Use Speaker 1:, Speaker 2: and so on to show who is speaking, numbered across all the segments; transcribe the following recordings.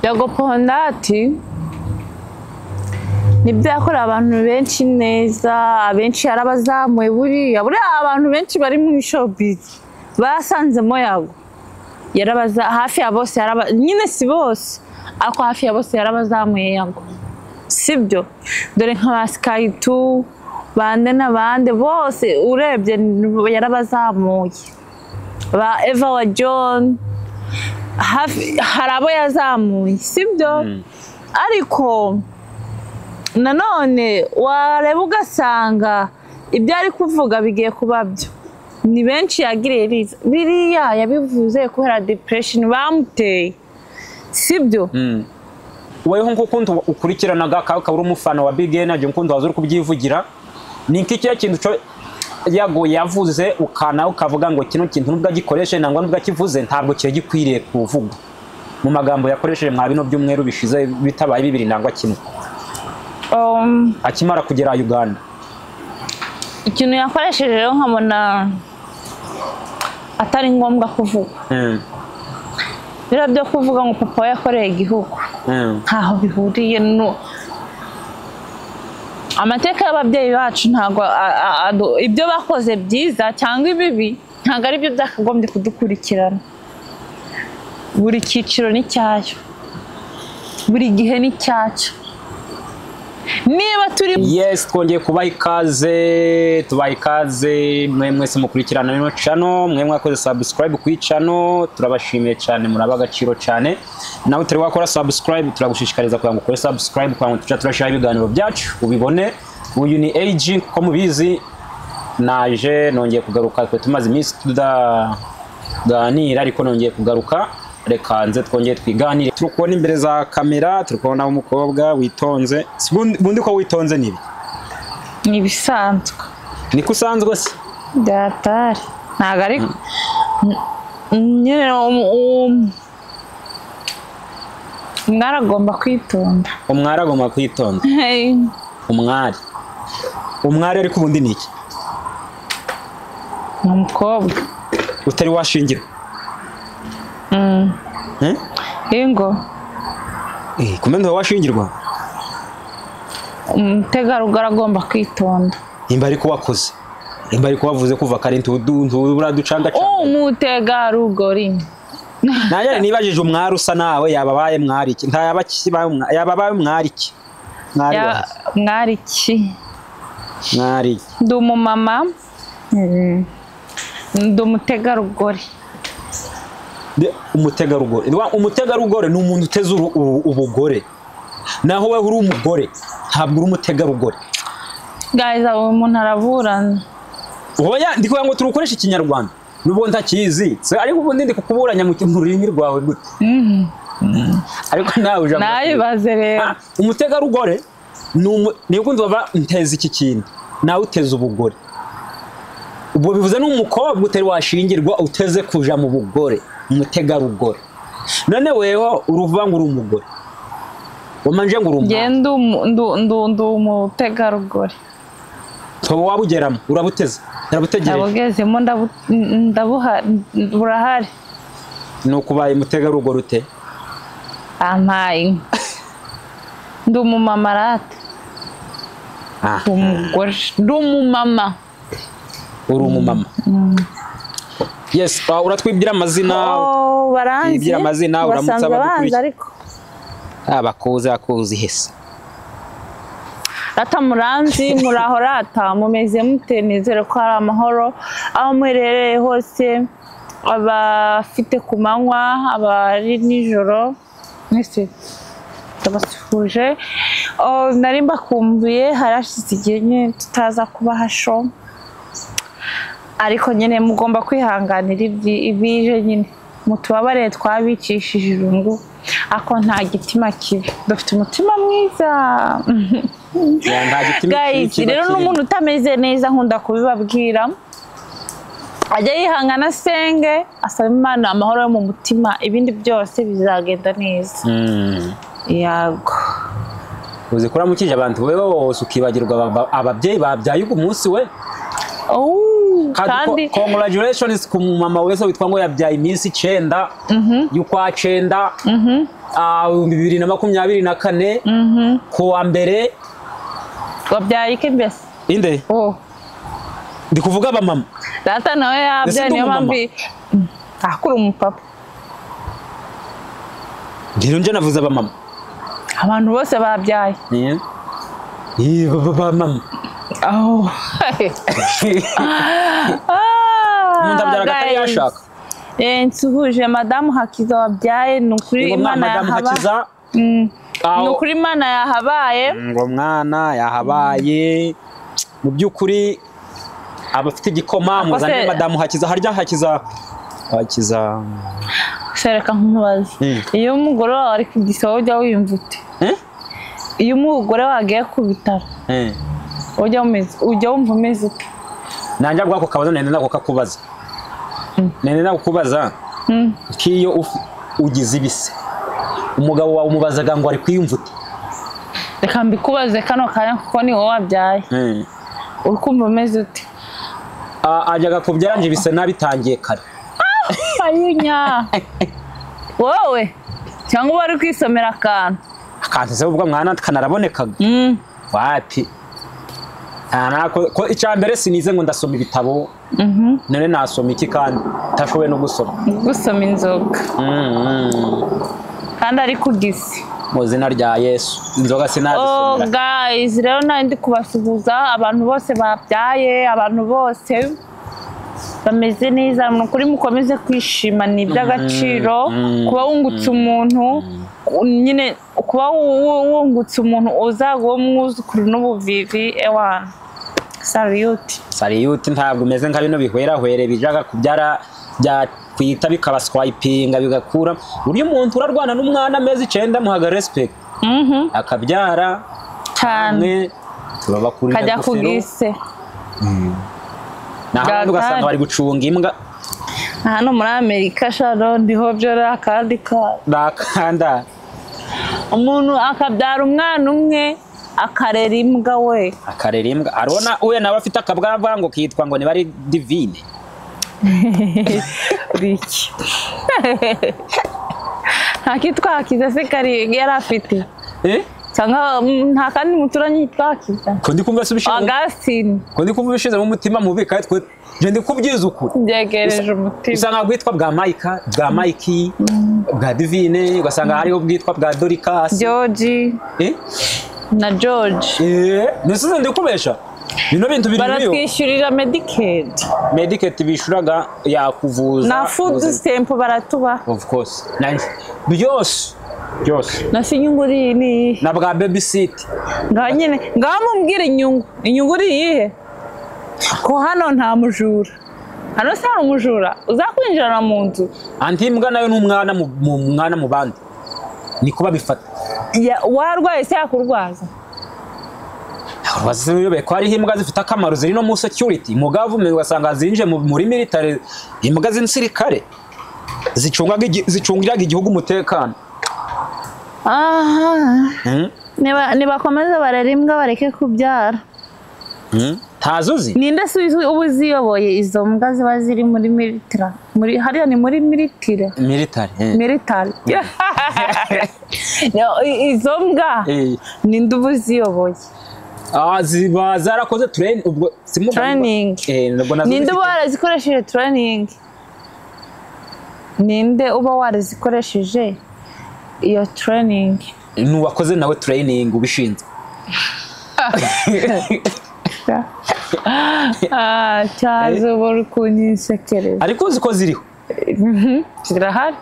Speaker 1: Yagoponda ati nibyo yakoreye abantu benshi neza abenshi yarabazamuye buriya buriya abantu benshi bari mu showbiz basanzemo yago yarabaza hafi ya bose yaraba nyine si bose ariko hafi ya bose yarabazamuye yago sibyo dore nka ba sikayitu bande na bande bose urebye yarabazamuye ba eva wa john hafi hari abo yazamuye sibyo ariko nanone wareba ugasanga ibyo ari kuvuga bigiye kuba byo ni benshi yagiriye biza biriya yabivuze kubera depression bamuteye sibyo
Speaker 2: weho nk'ukuntu ukurikiranaga ukaba uri umufana wa big energy nk'ukuntu waza uri kubyivugira ni iki cya kintu cyo yago yavuze ukana ukavuga ngo kino kintu nubwo agikoreshe nangwa nubwo akivuze ntabwo cyari gikwiriye kuvuga mu magambo yakoresheje mwa bino byumweru bishize bitabaye bibiri nangwa kimwe
Speaker 1: Um,
Speaker 2: akimara kugera uganda
Speaker 1: ikintu yakoresheje rero nkabona atari ngombwa kuvuga
Speaker 2: Mm,
Speaker 1: biriya byo kuvuga ngo papa we yakoreye igihugu
Speaker 2: mm,
Speaker 1: ntaho bihuriye no amateka y'ababyeyi bacu ntabwo a- a- adu- ibyo bakoze byiza cyangwa ibibi ntabwo ari byo byakagombye kudukurikirana buri cyiciro n'icyacyo buri gihe n'icyacyo niba turi
Speaker 2: yes twongeye kubaha ikaze tubaha ikaze mwe mwese mukurikirana rino cano mwe mwakoze subscribe ku icano turabashimiye cyane muraba agaciro cyane nawe utari wakora subscribe turagushishikariza kugira ngo ukore subscribe kugira ngo tujya turashyiraho ibiganiro byacu ubibone uyu ni AG kuko mubizi naje nongeye kugaruka twe tumaze iminsi tudaganira ariko nongeye kugaruka reka nze twongeye twiganire turi kubona imbere za kamera turi kubona umukobwa witonze Si bundi bundi ko witonze nibi
Speaker 1: ni ibisanzwe
Speaker 2: niko usanzwe se
Speaker 1: datari ntabwo ari nyine um- um- umwari agomba kwitonda
Speaker 2: umwari agomba kwitonda umwari umwari ariko ubundi ni iki
Speaker 1: ni umukobwa
Speaker 2: utari washingira
Speaker 1: ingo
Speaker 2: kumenya ngo washingirwa
Speaker 1: umutegarugori agomba kwitonda
Speaker 2: imba ariko wakoze imba ariko wavuze kuva kare ntubura ducanga
Speaker 1: umutegarugori
Speaker 2: nanjye nibajije umwari usa nawe yababaye mwari iki nta yaba kiba- yababaye mwari iki mwari
Speaker 1: Ya-
Speaker 2: wahe?
Speaker 1: mwari ki
Speaker 2: mwari iki?
Speaker 1: ndi umumama ndi umutegarugori
Speaker 2: Nde- umutegarugori Wa- umutegarugori ni umuntu uteze uru- uru- ubugore naho we uri umugore ntabwo uri umutegarugori
Speaker 1: gayizi uwo muntu araburana
Speaker 2: oya ndi kugira ngo turukoreshe ikinyarwanda nubwo ntakizi Se, ariko ubundi ndi kukuburanya mu mu rurimi rwawe gute ariko nawe ujambo
Speaker 1: nayibaze rero
Speaker 2: Ah, umutegarugori ni umu- ni ukundi baba nteza iki kintu nawe uteza ubugore ubwo bivuze n'umukobwa utari washingirwa uteze kuja mu bugore umutegarugori none weho uruvuga ngo uri umugore umanje ngo uri
Speaker 1: njye
Speaker 2: umugore
Speaker 1: ndi umu- ndu- ndu- ndi umutegarugori
Speaker 2: toba wabugeramo urabuteze urabutegereje
Speaker 1: ndabugezemo ndabu- ndabuha burahari
Speaker 2: ni ukubaye umutegarugori ute
Speaker 1: ampaye ndi umumama rata
Speaker 2: Ah,
Speaker 1: umugore ndi umumama
Speaker 2: uri umumama yes ah, uratwibwira amazina
Speaker 1: Oh, baranzi
Speaker 2: Bibwira amazina, uramutse
Speaker 1: basanze
Speaker 2: abadukurikiye.
Speaker 1: abanza ariko
Speaker 2: abakuzi abakuzi hese
Speaker 1: rata muranzi muraho rata mumeze mute nizere ko hari amahoro aho muherereye hose abafite ku manywa abari nijoro mwese ndabasuhuje Oh, nari mbakumbuye harashize igihe nyine tutaza kuba hasho ariko nyine mugomba kwihanganira ibyi- ibije nyine mutubabare twabicishije irungu ako nta gitima kibi dufite umutima mwiza
Speaker 2: Ya, nta gitima
Speaker 1: Guys,
Speaker 2: kiba
Speaker 1: rero
Speaker 2: kirimo.
Speaker 1: n'umuntu utameze neza nkunda kubibabwira ajya yihangana asenge asaba imana amahoro yo mu mutima ibindi byose bizagenda neza
Speaker 2: Mm.
Speaker 1: yego
Speaker 2: uzi ko uramukije abantu wowe wose ukibagirwa aba- ababyeyi babyaye uyu munsi we
Speaker 1: Oh, kandi
Speaker 2: congratulations ku mama wese witwa ngo yabyaye iminsi icyenda y'ukwa cyenda ah, bibiri na makumyabiri na kane ku wa mbere
Speaker 1: wabyaye iki mbese
Speaker 2: inde
Speaker 1: oh
Speaker 2: ndi kuvuga abamama
Speaker 1: data nawe
Speaker 2: Ese
Speaker 1: yabyaye
Speaker 2: ndi
Speaker 1: niyo
Speaker 2: umumama?
Speaker 1: mpamvu ahakura umupapa
Speaker 2: rero nje navuze abamama
Speaker 1: abantu bose babyaye
Speaker 2: Eh? Eh, ba- ba- abamama
Speaker 1: aho
Speaker 2: umuntu abyara akatari yashaka
Speaker 1: nsuhuje madamu hakiza wabyaye ni ukuri
Speaker 2: ngo
Speaker 1: imana
Speaker 2: madamu
Speaker 1: yahaba
Speaker 2: hakiza
Speaker 1: Mm.
Speaker 2: aho-
Speaker 1: ni ukuri imana yahabaye
Speaker 2: ngo mwana yahabaye mu by'ukuri aba afite igikoma muzanye
Speaker 1: se-
Speaker 2: madamu hakiza harya hakiza hakiza
Speaker 1: sereka nkumubaza
Speaker 2: Mm.
Speaker 1: iyo umugore wawe ari ku gisabo ujya wiyumva ute
Speaker 2: Eh?
Speaker 1: iyo umugore wagiye ku bitaro
Speaker 2: Eh.
Speaker 1: ujya umeze ujya wumva umeze ute
Speaker 2: nanjye bwako kabazo nende nako kakubaza nende nako kubaza
Speaker 1: Mm.
Speaker 2: nk'iyo uf- ugize ibise umugabo wawe umubazaga ngo ari kwiyumvuta
Speaker 1: reka mbikubaze kano kanya kuko ni wowe wabyaye uri kumva umeze ute
Speaker 2: ajyaga kubyara nje ibise nabitangiye kare
Speaker 1: ayinya wowe cyangwa uba uri kwisomera akantu
Speaker 2: akantu ubwo mwana kanarabonekaga
Speaker 1: Mm.
Speaker 2: wati nta nako ko icya mbere sinize ngo ndasoma ibitabo
Speaker 1: Mhm.
Speaker 2: none nasoma iki kandi ntashoboye no gusoma
Speaker 1: gusoma inzoga
Speaker 2: Mm, mm.
Speaker 1: kandi ari ku gisi
Speaker 2: mu izina rya yesu inzoga
Speaker 1: oh
Speaker 2: sinazisomera
Speaker 1: guys rero nawe ndi kubasuhuza abantu bose babyaye abantu bose bameze neza ni ukuri mukomeze kwishima ni iby'agaciro
Speaker 2: mm,
Speaker 1: kuba wungutse umuntu nyine kuba wu- wu- wungutse umuntu uzaga uwo mwuzukuru n'ubuvivi ewana sariyuti
Speaker 2: sariyuti ntabwo umeze nka bino bihwerahwere bijaga kubyara byakwita bikabaswayipinga bigakura buryo umuntu urarwana n'umwana amezi icyenda muhaga respect
Speaker 1: Mhm,
Speaker 2: akabyara
Speaker 1: cyane
Speaker 2: amwe turabakurira
Speaker 1: kajya ku
Speaker 2: ingofero
Speaker 1: gise
Speaker 2: naho abandi ugasanga
Speaker 1: Gatari.
Speaker 2: bari gucunga imbwa
Speaker 1: hano muri amerika sharo ndiho byo rero akandi kari
Speaker 2: nakanda
Speaker 1: umuntu akabyara umwana umwe akarera imbwa we
Speaker 2: akarera imbwa arona we nawe afite akabwabwa ngo kitwa ngo niba ari divine
Speaker 1: biki nta kitwa hakiza se kari yari afite
Speaker 2: eh
Speaker 1: cyangwa mm, nta kandi muturanyi yitwa hakiza
Speaker 2: ko ndi kumva subishe
Speaker 1: agasini
Speaker 2: ko ndi kumva bishize mu mutima mubi kandi twe je ndi kubyiza ukuri
Speaker 1: byegereje umutima
Speaker 2: usanga bwitwa bwa mayika bwa mayiki bwa divine ugasanga hariho bwitwa bwa dorikasi
Speaker 1: george
Speaker 2: eh
Speaker 1: na george
Speaker 2: eh nisize ndi kubesha bino bintu biri biriyo
Speaker 1: baratwishyurira medicare
Speaker 2: medicate bishuraga yakuvuza
Speaker 1: na food
Speaker 2: ubuzima.
Speaker 1: stamp baratubaha
Speaker 2: of course Nanjye, byose byose
Speaker 1: na se inyungu uri iyi ni iyihe
Speaker 2: na bwa baby sit
Speaker 1: ngaho nyine ngaho mubwire inyungu inyungu uri iyihe ko hano nta mujura hano se hari umujura uzakwinjirana mu nzu
Speaker 2: anti imbwa nayo ni umwana mu- mu mwana mu bandi niko babifata
Speaker 1: Ya- warwaye se yakurwaza
Speaker 2: baziyobe ko hariho imbwa zifite akamaro ziri no mu security mugavu me ugasanga zinje mu- muri military imbwa z'insirikare zicungaga igi- zicungira igihugu umutekano
Speaker 1: aha
Speaker 2: Mm,
Speaker 1: niba- nibakomeze barere imbwa bareke kubyara
Speaker 2: mm. ntazo uzi
Speaker 1: ninde se uzi- uba uziyoboye izo mbwa ziba ziri muri militira muri hariya ni muri militire
Speaker 2: military eh.
Speaker 1: militari No, i- izo mbwa
Speaker 2: Eh,
Speaker 1: ninde uba uziyoboye
Speaker 2: ah, ziba zarakoze training ubwo simu
Speaker 1: Training.
Speaker 2: eh nubwo nazo
Speaker 1: ninde uba
Speaker 2: zifite-
Speaker 1: warazikoresheje turaningi ninde uba warazikoresheje iyo turaningi
Speaker 2: ni uwakoze nawe training ubishinzwe
Speaker 1: cyaza uba uri kunyisekereza
Speaker 2: ariko uzi ko ziriho
Speaker 1: Mhm, zirahari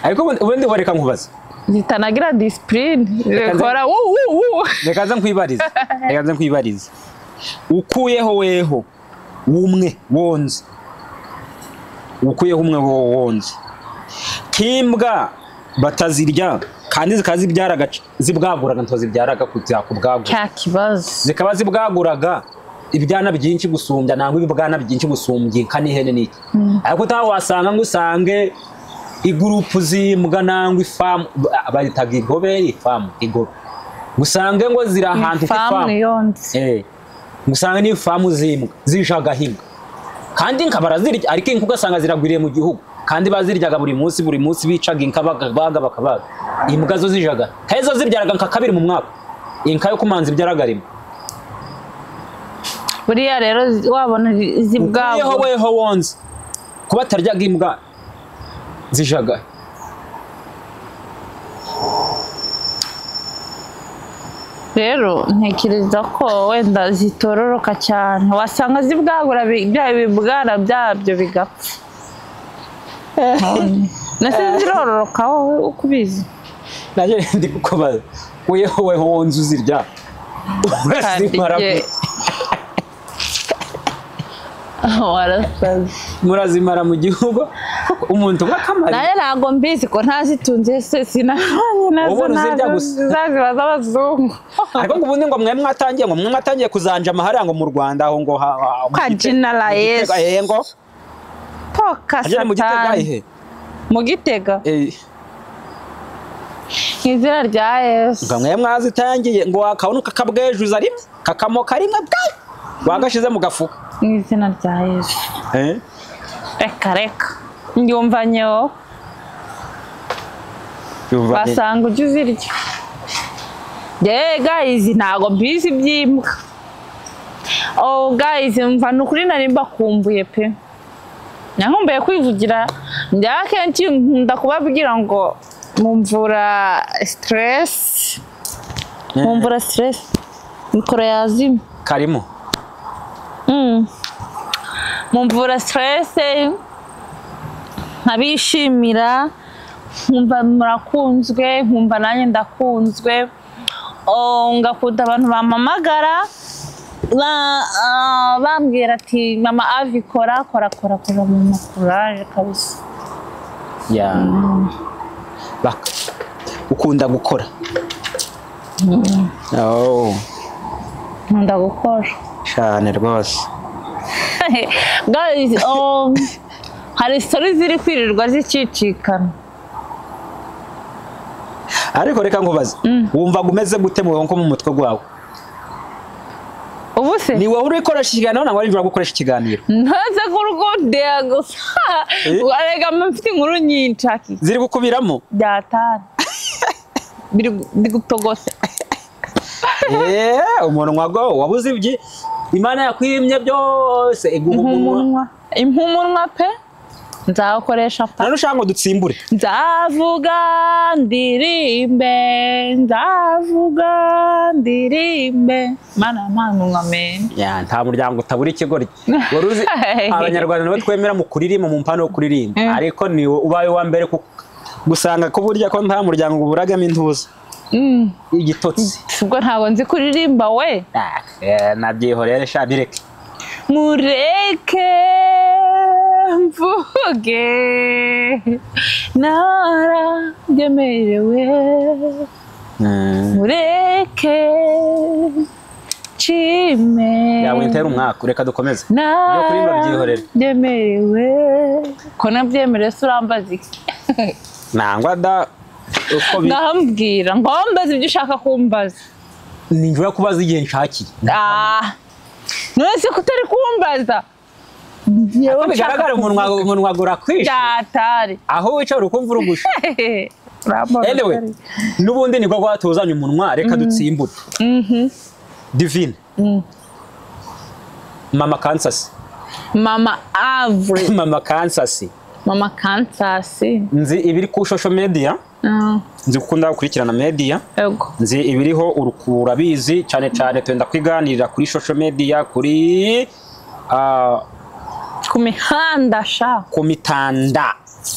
Speaker 2: ariko ubundi- ubundi wareka nkubaze
Speaker 1: zitanagira disipurine
Speaker 2: nze-
Speaker 1: zikora wu wu wu
Speaker 2: reka nze nkwibarize reka nze nkwibarize ukuyeho weho umwe wonze ukuyeho umwe wo- wonze kimbwa batazirya kandi zikaba zibyaraga zibwaguraga nto zibyaraga kujya kubwagura
Speaker 1: cya kibazo
Speaker 2: zikaba zibwaguraga ibyana byinshi gusumbya nangwa ibibwana byinshi gusumbya inka n'ihene n'iki ariko utaha wasanga ngo usange igurupu z'imbwa nangwa ifamu ba- bayitaga igobe ifamu igobe usange ngo ziri ahantu ku
Speaker 1: famu
Speaker 2: ifamu
Speaker 1: yonze
Speaker 2: Eh, usanga ni ifamu z'imbwa zijagaho imbwa kandi inka barazirya ariko inka ugasanga ziragwiriye mu gihugu kandi baziryaga buri munsi buri munsi bicaga inka bakabaga bakabaga imbwa zo zijaga kandi zo zibyaraga nka kabiri mu mwaka inka yo kumanza ibyaraga rimwe
Speaker 1: buriya rero wabona izi
Speaker 2: yeho
Speaker 1: bwabo
Speaker 2: weho wonze kuba ataryaga imbwa zijaga
Speaker 1: rero ntekereza ko wenda zitororoka cyane wasanga zibwagura bi- bya bibwana byabyo bigapfa nase zirororoka wowe uko ubizi
Speaker 2: nanjye ndi kukubaza weho weho wonze uzirya murazimara
Speaker 1: Kandi
Speaker 2: mu-
Speaker 1: jye- warasaze
Speaker 2: murazimara mu gihugu umuntu w'akamari
Speaker 1: nawe ntabwo mbizi ko ntazitunze se sinabonye nazo
Speaker 2: Ubona uzirya gusa.
Speaker 1: zaziba z'abazungu
Speaker 2: ariko ngo ubundi ngo mwe mwatangiye ngo mwe mwatangiye kuzanja amahariya ngo mu rwanda aho ngo ha- ha- mu
Speaker 1: Kajina
Speaker 2: Gitega-
Speaker 1: la
Speaker 2: mu Gitega,
Speaker 1: Yesu.
Speaker 2: eh, ngo
Speaker 1: poka
Speaker 2: agere mu gitega
Speaker 1: satani
Speaker 2: ihe
Speaker 1: mu gitega
Speaker 2: Eh,
Speaker 1: mu izina rya yesu
Speaker 2: ngo mwe mwazitangiye ngo akabona kakabwejuza rimwe kakamoka rimwe bwa bagashyize mu gafuka
Speaker 1: mu izina rya yesu
Speaker 2: Eh?
Speaker 1: reka reka nyumva nyewo
Speaker 2: Yumva ni-
Speaker 1: wasanga ujya uzirya yewe gayizi ntabwo mbizi iby'imbwa oh gayizi mva ni ukuri nari mbakumbuye pe nankumbuye kwivugira njya akenshi nkunda kubabwira ngo mumvura siteresi
Speaker 2: Eh,
Speaker 1: mumvura siteresi mikoro yazimye
Speaker 2: karimo
Speaker 1: Mm. mumvura siterese nkabishimira nkumva murakunzwe nkumva nanjye ndakunzwe Oh, ngakunda abantu bampamagara ba- ah, bambwira ati mama avi kora kora kora kora mama kuraje kabisa
Speaker 2: ya baka ukunda gukora Oh,
Speaker 1: nkunda gukora
Speaker 2: cyane rwose
Speaker 1: Guys, um, hari sitori ziri kwirirwa zicicikana
Speaker 2: ariko reka nkubaze wumva umeze gute mu nko mu mutwe wawe
Speaker 1: ubu se
Speaker 2: ni wowe uri gukoresha ikiganiro ntabwo ari gukoresha ikiganiro
Speaker 1: ntaza kurwondera gusa
Speaker 2: Eh?
Speaker 1: arega mfite inkuru nyinshi aki
Speaker 2: ziri gukubiramo
Speaker 1: byatana biri gu- biri gutogota
Speaker 2: Eh, umunwa go wabuze ibyi imana yakwimye byose iguha umunwa
Speaker 1: impumunwa impumunwa pe nzawukoresha pa
Speaker 2: none ushaka ngo dutsimbure
Speaker 1: nzavuga ndirimbe nzavuga ndirimbe mana manunwa meni
Speaker 2: Ya, nta muryango utabura ikigoryi wari uzi abanyarwanda nabo twemera mu kuririmba mu mpano yo kuririmba
Speaker 1: Mm.
Speaker 2: ariko ni ubaye uwa mbere ku- gusanga ko burya ko nta muryango uburagamo intuza
Speaker 1: Mm,
Speaker 2: igitotsi
Speaker 1: ubwo ntabwo nzi kuririmba we
Speaker 2: Ah, eh, nabyihorere sha bireke
Speaker 1: mureke mvuge narabyemerewe
Speaker 2: Mm.
Speaker 1: mureke nshime
Speaker 2: yawe ntera umwaka reka dukomeze Ibyo kuririmba byihorere.
Speaker 1: narabyemerewe ko nabyemerewe se urambaza iki
Speaker 2: nangwa da uko bi-
Speaker 1: ndahambwira ngo wambaze ibyo ushaka kumbaza
Speaker 2: ni njyewe kubaza igihe nshakiye
Speaker 1: Ah, none se ko utari kumbaza
Speaker 2: Uko bigaragara umunwa umunwa urakwishe
Speaker 1: byatari
Speaker 2: aho wicaye uri kumva urugusha
Speaker 1: Urambona
Speaker 2: anyway
Speaker 1: utari-
Speaker 2: n'ubundi nibwo rwatuzanye umunwa reka dutsimbure
Speaker 1: Mhm.
Speaker 2: divine
Speaker 1: Mm.
Speaker 2: mama kansasi
Speaker 1: mama avure
Speaker 2: mama kansasi
Speaker 1: mama kansasi
Speaker 2: nzi ibiri ku shosho media nzi kuko ndagukurikirana media
Speaker 1: ego
Speaker 2: nzi ibiriho uruku- urabizi cyane cyane tugenda kwiganirira kuri shosho media kuri ah,
Speaker 1: ku mihanda sha
Speaker 2: ku mitanda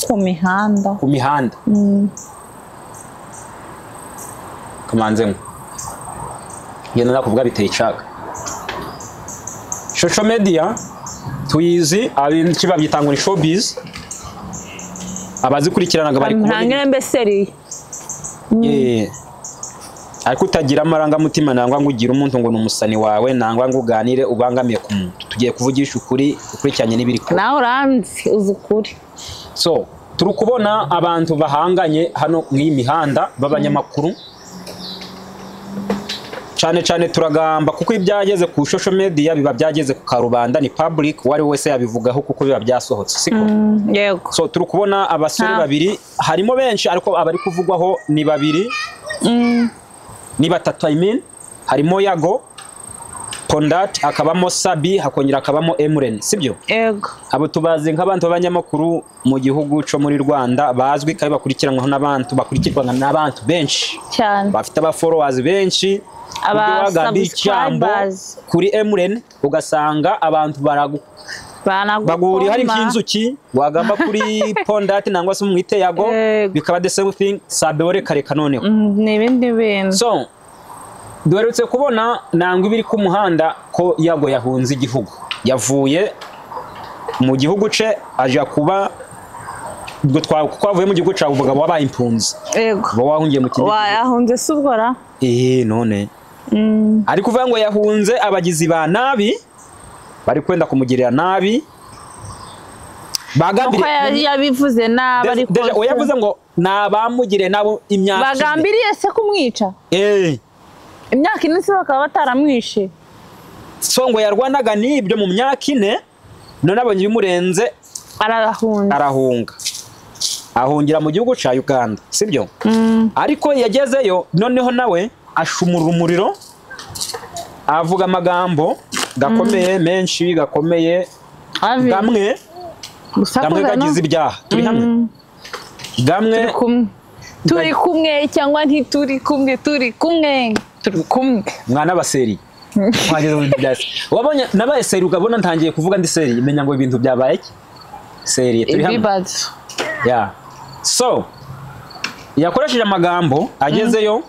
Speaker 1: ku mihanda
Speaker 2: ku mihanda
Speaker 1: Mm.
Speaker 2: kamanzemo ngenda nakubwa biteye icaga shosho media tuyizi abenshi babyita ngo ni showbiz abazikurikiranaga bari kubona
Speaker 1: ntangire mbeseri
Speaker 2: Eh, ariko utagira amarangamutima nangwa ngo ugire umuntu ngo ni umusani wawe nangwa ngo uganire ubangamiye ku muntu tugiye kuvugisha ukuri ukurikiranye n'ibiri kuba
Speaker 1: nawe uranzi uzi ukuri
Speaker 2: so turi kubona abantu bahanganye hano mu iyi mihanda b'abanyamakuru cyane cyane turagamba kuko ibyageze ku social media biba byageze ku karubanda ni public uwo ari we wese yabivugaho kuko biba byasohotse siko
Speaker 1: Mm, yego
Speaker 2: so turi kubona abasore
Speaker 1: Ah.
Speaker 2: babiri harimo benshi ariko abari kuvugwaho ni babiri
Speaker 1: Mm,
Speaker 2: ni batatu I mean harimo Yago Pondat akabamo Sabi hakongera akabamo Emren sibyo
Speaker 1: yego
Speaker 2: abo tubazi nk'abantu b'abanyamakuru mu gihugu cyo muri Rwanda bazwi kandi bakurikiranwaho n'abantu bakurikirwa n'abantu benshi
Speaker 1: cyane
Speaker 2: bafite aba followers benshi
Speaker 1: Aba
Speaker 2: ubwo wagamba ijambo
Speaker 1: subscribers.
Speaker 2: kuri Emren ugasanga abantu baragu
Speaker 1: Banagukoma.
Speaker 2: baguriye hari nk'inzuki wagamba kuri pondati nangwa se umwite yago
Speaker 1: Yego.
Speaker 2: bikaba the same thing sabewore kare kanoneho
Speaker 1: Mm, ni ibindi bintu
Speaker 2: so duherutse kubona nangwa ibiri ku muhanda ko yago yahunze igihugu yavuye mu gihugu ce aja kuba ubwo twa- kuko avuye mu gihugu cyawe umugabo wabaye impunzi
Speaker 1: yego
Speaker 2: uba wahungiye mu kindi gihugu
Speaker 1: wayahunze si ubwo ra
Speaker 2: eh none
Speaker 1: Mm,
Speaker 2: ari kuvuga ngo yahunze abagizi ba nabi bari kwenda kumugirira nabi
Speaker 1: uko
Speaker 2: bagambiriye
Speaker 1: ya- yabivuze nabi
Speaker 2: Deja-
Speaker 1: ariko
Speaker 2: Deja, oya yavuze ngo ni abamugire nabo imyaka ine."
Speaker 1: bagambiriye se kumwica
Speaker 2: Eh,
Speaker 1: imyaka ine se bakaba bataramwishe
Speaker 2: so ngo yarwanaga n'ibyo mu myaka ine none abonye ibimurenze
Speaker 1: arahunze
Speaker 2: arahunga ahungira mu gihugu cya uganda sibyo
Speaker 1: Mm,
Speaker 2: ariko yagezeyo noneho nawe ashumura umuriro avuga amagambo gakomeye menshi gakomeye
Speaker 1: avi
Speaker 2: gamwe gamwe
Speaker 1: gusakuza no
Speaker 2: gagize ibyaha turi hamwe
Speaker 1: Mm,
Speaker 2: gamwe
Speaker 1: turi kumwe turi kumwe cyangwa ntituri kumwe turi kumwe turi kumwe
Speaker 2: mwana wa seri Wageze mu bintu bya seri. wabonye nabaye seri ukabona ntangiye kuvuga ndi seri menya ngo ibintu byabaye iki seri turi hamwe
Speaker 1: ibibazo
Speaker 2: yeah. so yakoresheje amagambo agezeyo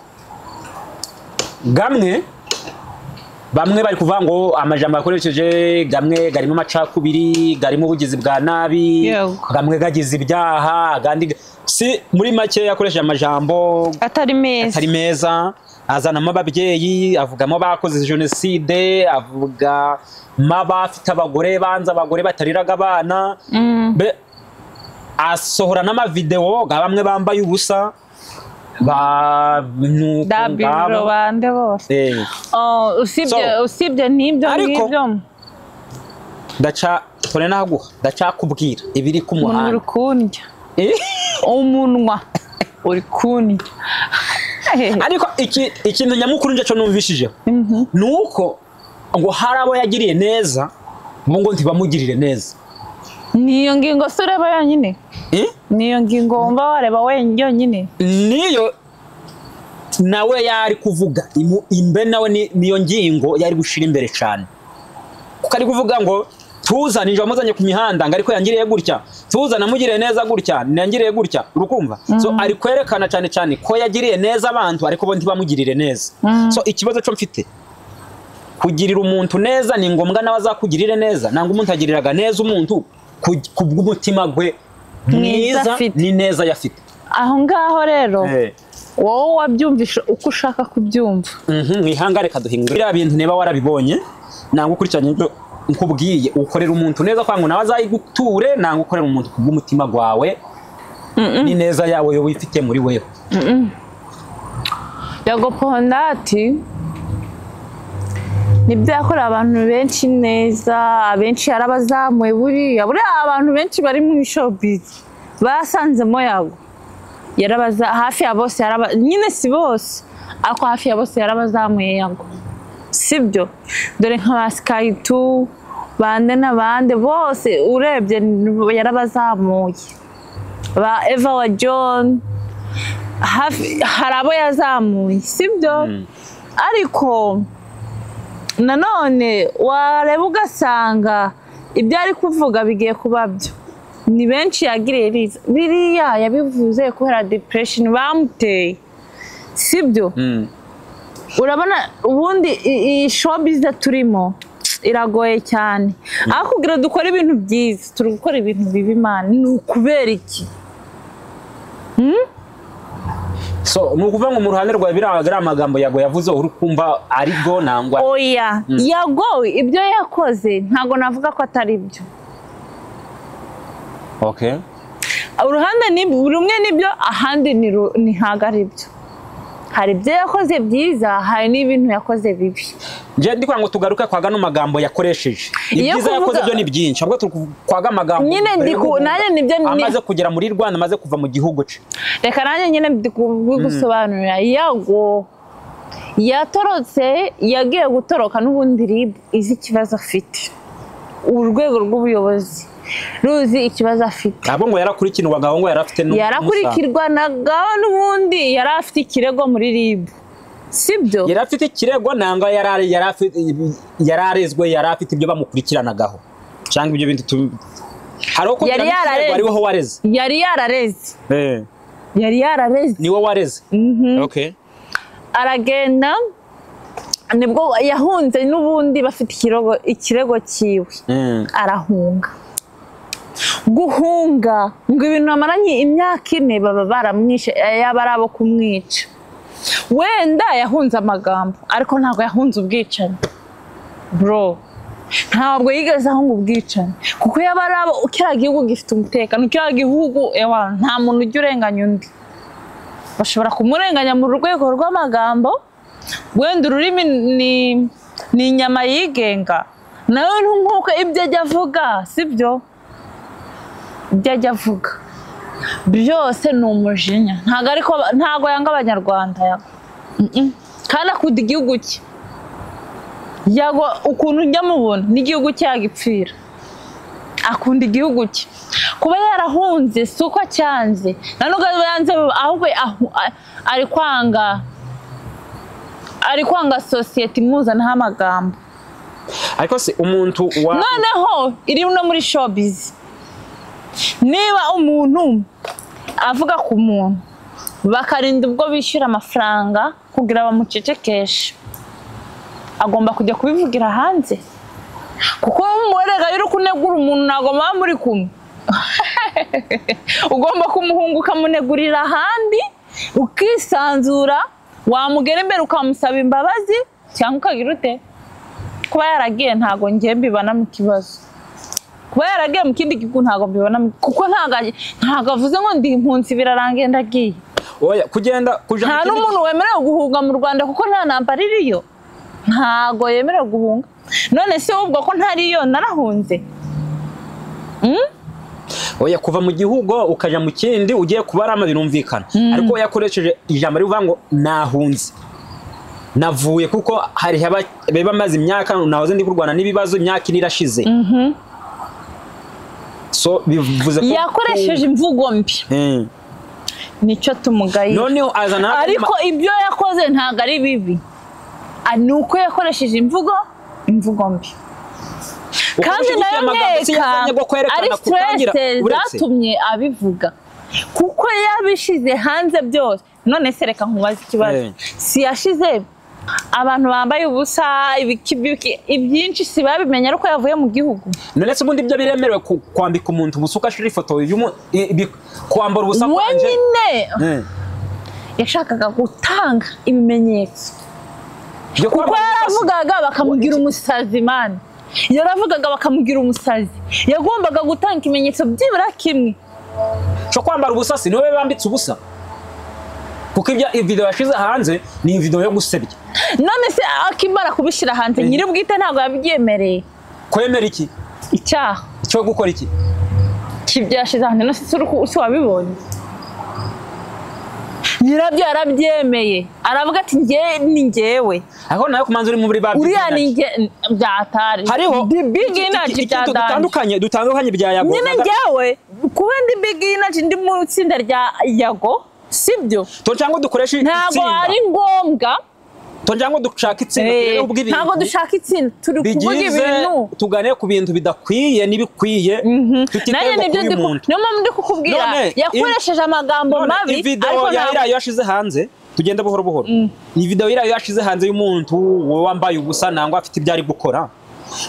Speaker 2: gamwe bamwe bari kuvuga ngo amajambo yakoresheje gamwe garimo amacakubiri garimo ubugizi bwa nabi
Speaker 1: Yego.
Speaker 2: gamwe gagize ibyaha agandi ga- si muri make yakoresheje amajambo
Speaker 1: atari meza
Speaker 2: atari meza azanamo ababyeyi avugamo abakoze jenoside avugamo abafite abagore banze abagore batariraga abana
Speaker 1: Mm.
Speaker 2: Be- asohora n'amavidewo ga bamwe bambaye ubusa ba nuko
Speaker 1: dabiro
Speaker 2: ngabo.
Speaker 1: bande bose
Speaker 2: Eh,
Speaker 1: Oh, usibye
Speaker 2: So-
Speaker 1: usibye n'ibyo
Speaker 2: Ariko-
Speaker 1: ngibyo
Speaker 2: ndaca tore naguha ndacakubwira ibiri ku
Speaker 1: umuntu uri
Speaker 2: muhanda
Speaker 1: kundya
Speaker 2: Eh,
Speaker 1: umunwa uri kundya
Speaker 2: ariko iki- ikintu nyamukuru njye cyo numvishijeho
Speaker 1: Mhm.
Speaker 2: ni uko ngo hari abo yagiriye neza ubu ngo ntibamugirire neza
Speaker 1: niyo ngingo si ureba yonyine
Speaker 2: Eh?
Speaker 1: niyo ngingo wumva wareba wenyine yonyine
Speaker 2: niyo nawe yari kuvuga imu- imbe nawe ni- niyo ngingo yari gushira imbere cyane kuko ari kuvuga ngo tuzane injira wamuzanye ku mihanda ngo ariko yangiriye gutya tuzane amugiriye neza gutya ntiyangiriye gutya urukumva so ari kwerekana cyane cyane ko yagiriye neza abantu ariko bo ntibamugirire neza so ikibazo cyo mfite kugirira umuntu neza ni ngombwa nawe azakugirire neza nangwa umuntu agiriraga neza umuntu ku ku bw'umutima gwe
Speaker 1: Mwiza
Speaker 2: mwiza
Speaker 1: afite.
Speaker 2: ni neza yafite
Speaker 1: aho ngaho rero
Speaker 2: Eh.
Speaker 1: wowe wabyumvisha uko ushaka kubyumva
Speaker 2: Mhm, mwihanga reka duhindure biriya bintu niba warabibonye nangwa ukurikiranye ibyo nkubwiye ukorera umuntu neza kwa ngo nawe azayiguture nangwa ukorera umuntu ku bw'umutima gwawe ni neza yawe yo wifite muri wewe
Speaker 1: yego pondati nibyo yakorera abantu benshi neza abenshi yarabazamuye buriya buriya abantu benshi bari mu showbiz basanzemo yago yarabaza hafi ya bose yaraba nyine si bose ariko hafi ya bose yarabazamuye yago sibyo dore nka ba sikayiti bande n'abande bose urebye yarabazamuye ba eva wa john hafi- hari abo yazamuye sibyo ariko nanone wareba ugasanga ibyo ari kuvuga bigiye kuba byo ni benshi yagiriye riza biriya yabivuze kubera depression bamuteye sibyo
Speaker 2: Mm.
Speaker 1: urabona ubundi i- iyi showbiz turimo iragoye cyane aho kugira dukore ibintu byiza turi gukora ibintu bibi imana ni ukubera iki
Speaker 2: so ni ukuvuga ngo mu ruhande rwawe biriya biriya amagambo yawe yavuze uri kumva ari bwo nangwa
Speaker 1: oya yagowe ibyo yakoze ntabwo navuga ko atari byo
Speaker 2: okay
Speaker 1: uruhande ni rumwe ni byo ahandi ni ru- ni ntabwo ari byo hari ibyo yakoze byiza hari n'ibintu yakoze bibi
Speaker 2: njye ndikugira ngo tugaruke kwa gano magambo yakoresheje
Speaker 1: Iyo
Speaker 2: ibyiza yakoze
Speaker 1: kuvuga-
Speaker 2: byo ni byinshi ahubwo turi ku- kwa ga magambo
Speaker 1: Nyine
Speaker 2: dore
Speaker 1: ndiku-
Speaker 2: n'ubu
Speaker 1: nanjye nibyo ni-
Speaker 2: amaze kugera muri rwanda amaze kuva mu gihugu cye
Speaker 1: reka nanjye nyine gusobanurira yago yatorotse yagiye gutoroka n'ubundi rib izi ikibazo afite urwego rw'ubuyobozi ruzi ikibazo afite
Speaker 2: ntabwo ngo yarakurikirwaga ahubwo ngo yarafite n'umusanzu.
Speaker 1: yarakurikirwanagaho n'ubundi yari afite ikirego muri rib sibyo
Speaker 2: yari afite ikirego nanga yari ari- yari afite- yari arezwe yari afite ibyo bamukurikiranaga cyangwa ibyo bintu tu- hari uko
Speaker 1: Yari
Speaker 2: kugira ngo
Speaker 1: yarareze.
Speaker 2: ikirego ari wowe wareze
Speaker 1: yari yarareze
Speaker 2: Eh,
Speaker 1: yari yarareze
Speaker 2: ni wowe wareze Okay.
Speaker 1: aragenda nibwo yahunze n'ubundi bafite ikirego ikirego cyiwe
Speaker 2: Mm.
Speaker 1: arahunga guhunga ngo ibintu bamaranye imyaka ine baba baramwishe eh, yaba ari abo kumwica wenda yahunze amagambo ariko ntabwo yahunze ubwicanyi bro ntabwo yigeze ahunga ubwicanyi kuko yaba ari abo kiriya gihugu gifite umutekano kiriya gihugu ewa nta muntu ujya urenganya undi bashobora kumurenganya mu rwego rw'amagambo wenda ururimi ni ni inyama yigenga nawe ni nk'uko ibyo ajya avuga sibyo ibyo ajya avuga byose ni umujinya ntabwo ariko ntabwo yanga abanyarwanda yago. Mm-mm. kandi akunda igihugu cye yago ukuntu ujya mubona n'igihugu cye yagipfira akunda igihugu cye kuba yarahunze si uko acyanze na nubwo aba yanze ahubwo ahu- a- ari kwanga ari kwanga sosiyete imuzanaho amagambo
Speaker 2: ariko se umuntu wa
Speaker 1: noneho iri no muri showbiz niba umuntu avuga ku muntu bakarinda ubwo bishyura amafaranga kugira bamucecekeshe agomba kujya kubivugira hanze kuko umurega y'uri kunegura umuntu ntabwo muba muri kumwe ugomba kumuhunga ukamunegurira ahandi ukisanzura wamugera imbere ukamusaba imbabazi cyangwa ukagira ute kuba yaragiye ntabwo ngiye mbibonamo ikibazo kuba yaragiye mu kindi gihugu ntabwo mbibonamo kuko ntabwo aje- ntabwo avuze ngo ndi impunzi birarangiye ndagiye
Speaker 2: oya kugenda kuja mu
Speaker 1: nta
Speaker 2: kindi-
Speaker 1: n'umuntu wemerewe guhunga mu rwanda kuko nta ntambara iriyo ntabwo yemerewe guhunga none se ubwo ko ntariyo narahunze
Speaker 2: oya kuva mu gihugu ukaja mu kindi ugiye kubarama birumvikana ariko we yakoresheje ijambo rivuga ngo nahunze navuye kuko hari haba biba maze imyaka nahoze ndi kurwana n'ibibazo imyaka ine irashize so bivuze ko
Speaker 1: yakoresheje imvugo mbi
Speaker 2: Eh.
Speaker 1: nicyo tumugaye
Speaker 2: noneho azana
Speaker 1: ariko ibyo yakoze ntabwo ari bibi Ah, ni uko yakoresheje imvugo imvugo mbi kandi nayo nteka ari stress zatumye abivuga kuko yabishyize hanze byose none se reka nkubaze ikibazo
Speaker 2: Eh.
Speaker 1: si yashize abantu bambaye ubusa ibiki- ibiki- ibyinshi si babimenya ariko yavuye mu gihugu
Speaker 2: none se ubundi ibyo biremerewe ku- kwambika umuntu ubusa ugashira ifoto y'umu- i- ibi- kwambara ubusa kwanje
Speaker 1: wenyine
Speaker 2: Eh.
Speaker 1: yashakaga gutanga ibimenyetso
Speaker 2: Byo
Speaker 1: kuko
Speaker 2: kwambara ubusa si-
Speaker 1: yaravugaga bakamugira umusazi mani yaravugaga bakamugira umusazi yagombaga gutanga ikimenyetso byibura kimwe
Speaker 2: cyo kwambara ubusa si niwe bambitse ubusa kuko ibyo video yashyize hanze ni video yo gusebya
Speaker 1: none se akimara kubishyira hanze
Speaker 2: Eh.
Speaker 1: nyir'ubwite ntabwo yabyemereye
Speaker 2: kwemera iki
Speaker 1: icyaha
Speaker 2: cyo gukora iki
Speaker 1: cy'ibyo yashyize hanze none se si uri ku- si wabibonye nyirabyo yarabyemeye aravuga ati nge ni ngewe
Speaker 2: aho nawe ku manza uri muri babiri
Speaker 1: uriya ni nge byatari
Speaker 2: hariho
Speaker 1: The big
Speaker 2: iki- iki-
Speaker 1: energy
Speaker 2: ikintu
Speaker 1: bya danje
Speaker 2: dutandukanye dutandukanye bya yago
Speaker 1: nyine njyewe kuba ndi big energy ndi mu itsinda rya yago sibyo
Speaker 2: cyangwa dukoresha
Speaker 1: ntabwo
Speaker 2: itsinda
Speaker 1: ari ngombwa
Speaker 2: cyangwa dushaka itsinda
Speaker 1: Eh,
Speaker 2: turebeho ubw'ibintu
Speaker 1: ntabgo dushaka itsinda turi kuvuga
Speaker 2: bigize
Speaker 1: ibintu
Speaker 2: tugane ku bintu bidakwiye n'ibikwiye
Speaker 1: nanjye
Speaker 2: tutitewe
Speaker 1: nibyo
Speaker 2: kuri
Speaker 1: ndi ku-
Speaker 2: muntu
Speaker 1: niyo mpamvu ndi kukubwira
Speaker 2: None,
Speaker 1: yakoresheje amagambo
Speaker 2: None,
Speaker 1: mabi ariko
Speaker 2: video ya
Speaker 1: ntabwo
Speaker 2: iriya yashize hanze tugenda buhoro buhoro iyi video iriya yashize hanze y'umuntu wambaye ubusa nangwa afite ibyo ari gukora